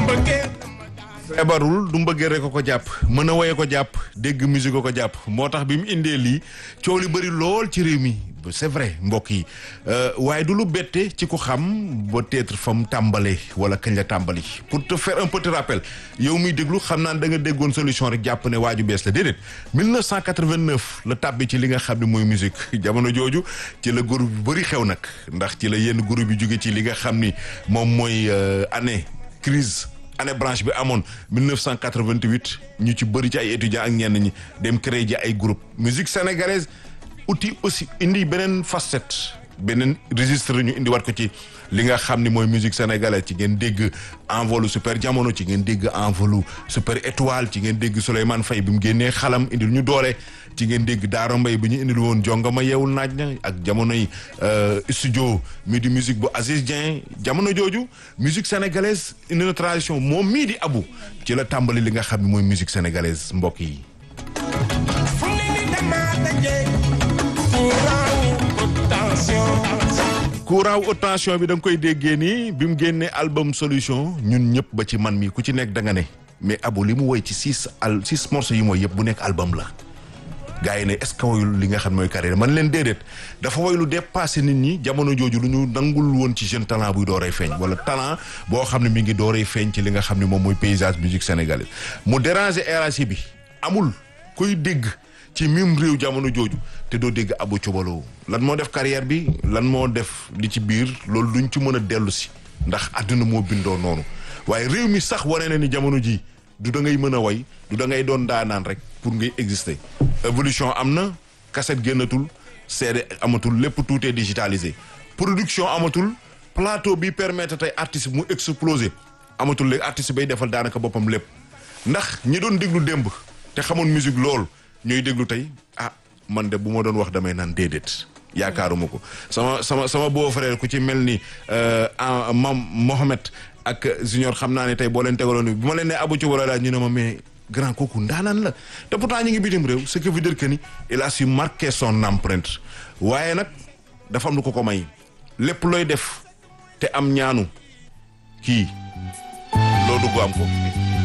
feebarul du mbëggee rek ko ko jàpp mën a woye ko jàpp dégg musique ko ko jàpp moo tax bi mu indee lii coow li bëri lool ci réew mi c'est vrai mbokk yi waaye du lu bette ci ku xam peut-être fa mu tàmbalee wala kañ la tàmbali pour te faire un petit rappel yow muy déglu xam naa da nga déggoon solution rek jàpp ne waaju bees la déedéet 1989 la tàbbi ci li nga xam ne mooy musique jamono jooju ci la groupe yu bëri xew nag ndax ci la yenn groupe yu jóge ci li nga xam ni moom mooy année crise année branche bi amoon 1988 ñu ci bëri ci ay étudiants ak ñenn ñi dem créer ji ay groupe musique sénégalaise outil aussi indi beneen facette beneen registre ñu indi wat ko ci li nga xam ni mooy musique sénégalaise ci ngeen dégg envolu super jamono ci ngeen dégg envolu super étoile ci ngeen dégg Souleymane Faye bi mu génnee xalam indil ñu doole ci ngeen dégg Daaro Mbay bi ñu indil woon jongama yeewul naaj na ak jamonoy studio mi di musique bu Aziz Dieng jamono jooju musique sénégalaise indi na tradition moom mii di abu ci la tàmbali li nga xam ne mooy musique sénégalaise mbokk yi courant haute tension bi da nga koy déggee nii bi mu génnee album solution ñun ñëpp ba ci man mi ku ci nekk da nga ne mais abu li mu woy ci six al six morceaux yi mooy yëpp bu nekk album la gars yi ne est-ce que woyul li nga xam mooy carrière man leen déedéet dafa woy lu dépassé nit ñi jamono jooju lu ñu nangul woon ci jeune talent buy dooree feeñ wala talent boo xam ne mi ngi dooree feeñ ci li nga xam ne moom mooy paysage musique sénégalaise mu déranger RAC bi amul kuy dégg ci mim réew jamono jooju te doo dégg Abou Thioubalo lan moo def carrière bi lan moo def li ci biir loolu duñ ci mën a dellu si ndax àdduna moo bindoo noonu waaye réew mi sax wane na ni jamono ji du da ngay mën a way du da ngay doon daanaan rek pour ngay exister évolution am na cassette génnatul CD amatul lépp tout est digitalisé production amatul plateau bi permettre tey artiste mu exploser amatul léegi artiste bay defal daanaka boppam lépp ndax ñi doon déglu démb te xamoon musique lool ñooy déglu tey ah man de bu ma doon wax damay naan déedéet yaakaaruma ko sama sama sama beau frère ku ci mel ni mam Mohamed ak Junior xam naa ne tey boo leen tegaloon ni bu ma leen ne Abou Thioubalo daal ñu ne ma mais grand kooku ndaanaan la te pourtant ñu ngi bitim réew ce qui veut dire que ni il a su marquer son empreinte waaye nag dafa am lu ko ko may lépp looy def te am ñaanu kii loo dugg am ko